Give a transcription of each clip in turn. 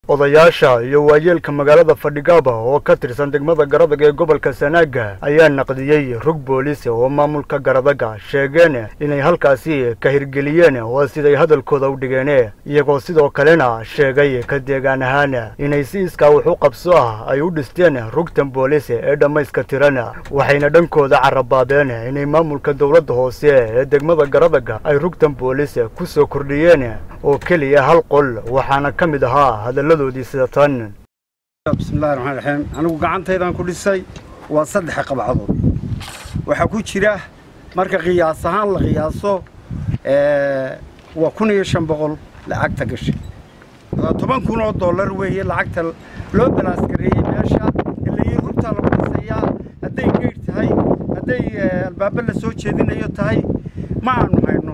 odayaasha iyo waayeelka magaalada fadhigaaba oo ka tirsan degmada garadag ee gobolka sanaaga ayaa naqdiyey rug booliis oo maamulka garadaga sheegeen inay halkaasi ka hirgeliyeen oo siday hadalkooda u dhigeen iyagoo sidoo kalena sheegay ka deegaan ahaan inay si iskaa wax u qabso ah ay u dhisteen rugtan booliis ee dhammayska tiran waxayna dhankooda carabaabeen inay maamulka dowladda hoose ee degmada garadaga ay rugtan booliis ku soo kordhiyeen oo keliya hal qol waxaana ka mid ahaa hadalladoodii sida tan bismillahi raxmaan raxiim anigu gacantaydaan ku dhisay waa saddex qabcadood waxaa ku jira marka qiyaas ahaan la qiyaaso waa kun iyo shan boqol lacagta gashay toban kun oo dollar weeye lacagta loo balaasgareeyey meesha ilayi rugtaa lagu dhisayaa hadday geydh tahay hadday albaabo la soo jeedinayo tahay ma aanu hayno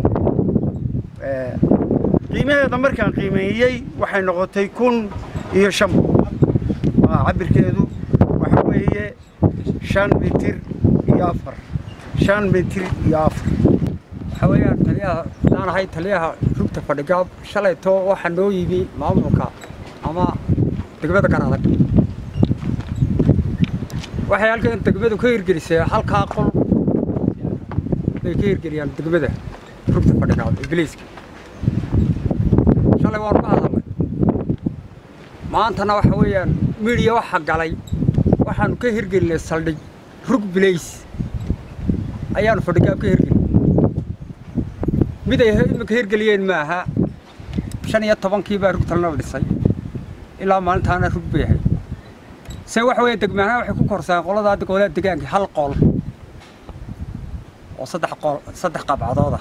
qiimaheeda markaan qiimeeyey waxay noqotay kun iyo shan boqol cabirkeedu waxa weeye shan mitir iyo afar shan mitir iyo afar waxaa weeyaan taliyaha hadaan ahay taliyaha rugta fadhigaab shalayto waxaa noo yimi maamulka ama degmada garadag waxay halkan degmadu ka hirgelisay halkaa qol bay ka hirgeliyaan degmada rugta fadhigaab ingiliiska shalay waanu ka hadalnay maantana waxa weeyaan midiya waxa galay waxaanu ka hirgelinay saldhig rug bilays ayaanu fadhigaab ka hirgelin mid ay iminka hirgeliyeen maaha shan iyo tobankii baa rug talnala dhisay ilaa maalintaana rug bay ahayd se waxa weeye degmaanaha waxay ku korsaan qoladaa gobolada degaanka hal qol oo saddex qol saddex qabcadooda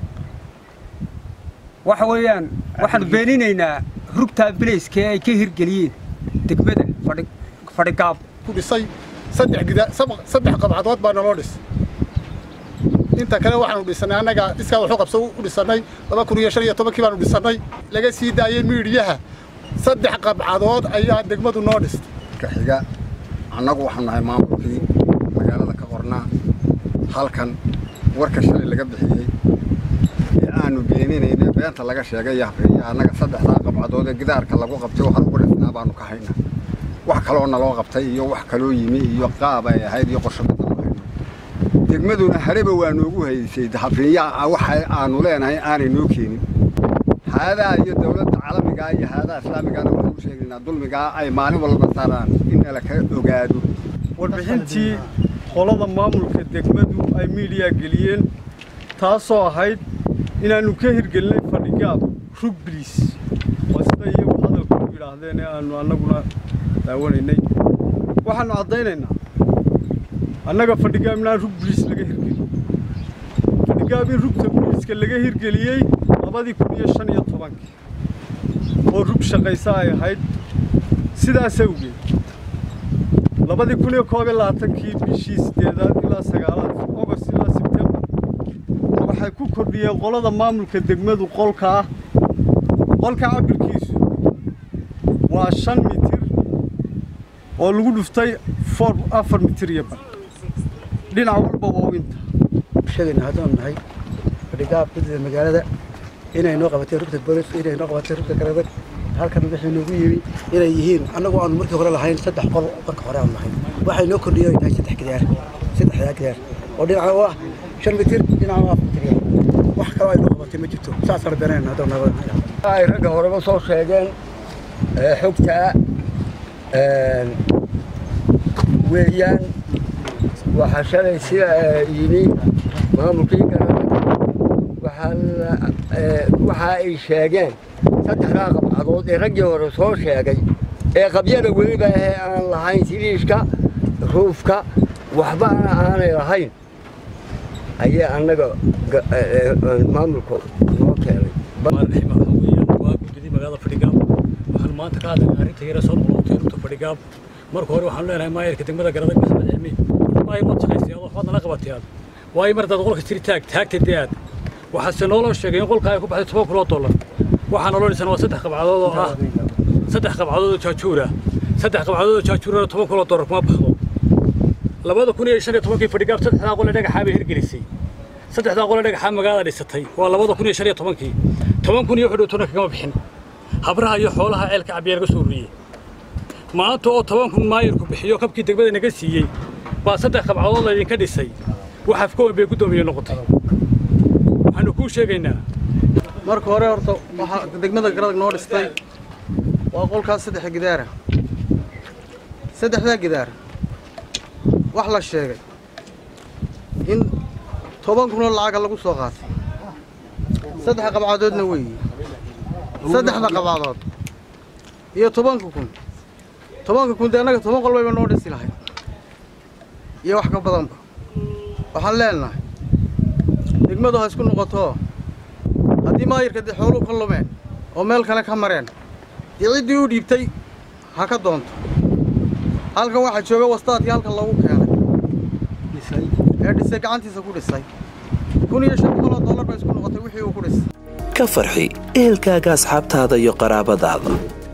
waxa weeyaan waxaanu beeninaynaa rugtaa bilayskee ay ka hirgeliyeen degmada fadhi fadhigaab ku dhisay saddex gida saddex qabcadood baa naloo dhis inta kale waxaanu dhisannay annaga iskaa waxu qabso u dhisannay laba kun iyo shan iyo tobankii baanu dhisannay laga sii daayey miidhiyaha saddex qabcadood ayaa degmadu noo dhistay ka xiga annagu waxaanu nahay maamulkii magaalada ka qornaa halkan warka shalay laga bixiyey ee aanu beeninayna beenta laga sheegay iyo habriya annaga saddexdaa qabcadood ee gidaarka lagu qabtay waxaan ugu dhisnaa baanu ka haynaa wax kaloo naloo qabtay iyo wax kaloo yimi iyo qaab ay ahayd iyo qorshamada ma hayno degmaduna hareba waa noogu haysay habriya waxa aanu leenahay aanay noo keenin haadaa iyo dawladda caalamigaa iyo haadaa islaamigaana waxaan u sheegaynaa dulmigaa ay maalin walba saaraan in nala ka ogaado warbixintii qolada maamulka degmadu ay miidiyaa geliyeen taasoo ahayd inaannu ka hirgelinay fadhigaab rug biliis waa sida iyagu hadalka u yidhaahdeen ee aannu annaguna daawanaynay waxaannu caddaynaynaa annaga fadhigaab inaan rug biliis laga hirgelin fadhigaab in rugta biliiska laga hirgeliyey labadii kun iyo shan iyo tobankii oo rug shaqaysa ay ahayd sidaas awgeed labadii kun iyo koob iyo labaatankii bishii siddeedaad ilaa sagaalaad ogost ilaa sebtembar waxay ku kordhiyeen qolada maamulka degmadu qolka ah qolka cabirkiisu waa shan mitir oo lagu dhuftay for afar mitir iyo bar dhinac walba waa inta sheegayna haddaanu nahay fadhigaab gudida magaalada inay noo qabatay rugta boolis inay noo qabatay rugta garadag halkan wixii noogu yimi inay yihiin annagu aanu markii hore lahayn saddex qol marka hore aanu lahayn waxay noo kordhiyeen ay tahay saddex gidaar saddexdaa gidaar oo dhinaca u ah shan mitir dhinaca u afar mitir wax kaloo ay noo qabatay ma jirto saasaan beenayna haddoo naga ay ragga horeba soo sheegeen xogtaa weeyaan waxaa shalay sida yimi maamulkii garada waxa ay sheegeen saddexdaa qabcadood ee raggii hore soo sheegay ee qabyada weliba ahee aan lahayn siliishka ruufka waxbana aanay lahayn ayaa annaga maamulka noo keenay waa gudidii magaalada fadhigaab waxaanu maanta ka hadlaynaa arrinta yara soo noqotay rugta fadhigaab marka hore waxaanu leenahay maayarka degmada garadag maxamed cilmi maayar waad shaqaysay adoo waxbaad nala qabatay aad waayo mar haddaad qolka tiri taag taagta dee aad waxaase nooloo sheegay in qolka ay ku baxday toban kun oo dollar waxaa naloo dhisan waa saddex qabcadood oo ah saddex qabcadood oo jaajuura saddex qabcadood oo jaajuurana toban kun oo dollar kuma baxdo labada kun iyo shan iyo tobankii fadhigaab saddexdaa qole dhagaxaa bay hirgelisay saddexdaa qole dhagaxaa magaalada dhisatay waa labada kun iyo shan iyo tobankii toban kun iyo wuxuu dhow tona kagama bixin habraha iyo xoolaha ceelka cabbiya laga soo ururiyey maanta oo toban kun maayirku bixiyo kabkii degmada naga siiyey baa saddex qabcadood laydinka dhisay waxaaf ka weyn bay guddoomiye noqotay waxaannu kuu sheegaynaa marka hore horta waxaa degmada garadag noo dhistay waa qolkaas saddexa gidaara saddexdaa gidaar wax la sheegay in toban kunoo lacaga lagu soo qaatay saddex qabcadoodna weeye saddexda qabcadood iyo tobanka kun tobanka kun dee annaga toban qol bayba noo dhisi lahay iyo wax ka badanba waxaan leenahay degmadu ha isku noqoto haddii maayirka dee xooluhu ka lumeen oo meel kale ka mareen dee ciddii u dhiibtay ha ka doonto halkan waxaa jooga wastaadkii halkan loogu keenay ee dhisay gacantiisa ku dhisay kun iyo shan boqoloo dollar bay isku noqotay wixii uu ku dhisay ka farxi ehelkaaga asxaabtaada iyo qaraabadaada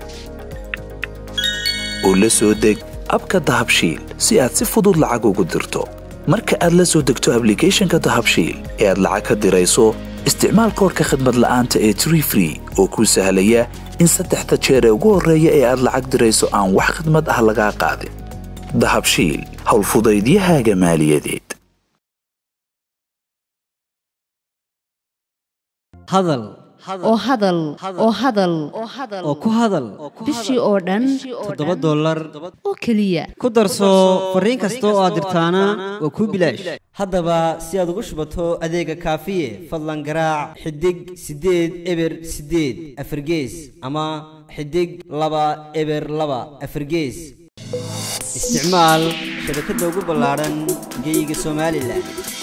oo la soo deg abka dahabshiil si aad si fudud lacag ugu dirto marka aad la soo degto ablicathonka dahabshiil ee aad lacag ka dirayso isticmaal koorka khadmad la'aanta ee tree free oo kuu sahlaya in saddexda jeer ee ugu horreeya ee aad lacag dirayso aan wax khidmad ah lagaa qaadin dahabshiil howlfudaydiyahaaga maaliyadeed hadal oo hadal oo hadal oo ku hadal bishii oo dhan toddoba dollar oo keliya ku darso fariin kasta oo aad dirtaana waa kuu bilaash haddaba si aad ugu shubato adeega kaafiye fadlan garaac xidig siddeed eber siddeed afargees ama xidig laba eber laba afargees isticmaal shabakadda ugu ballaadhan geeyiga somalilan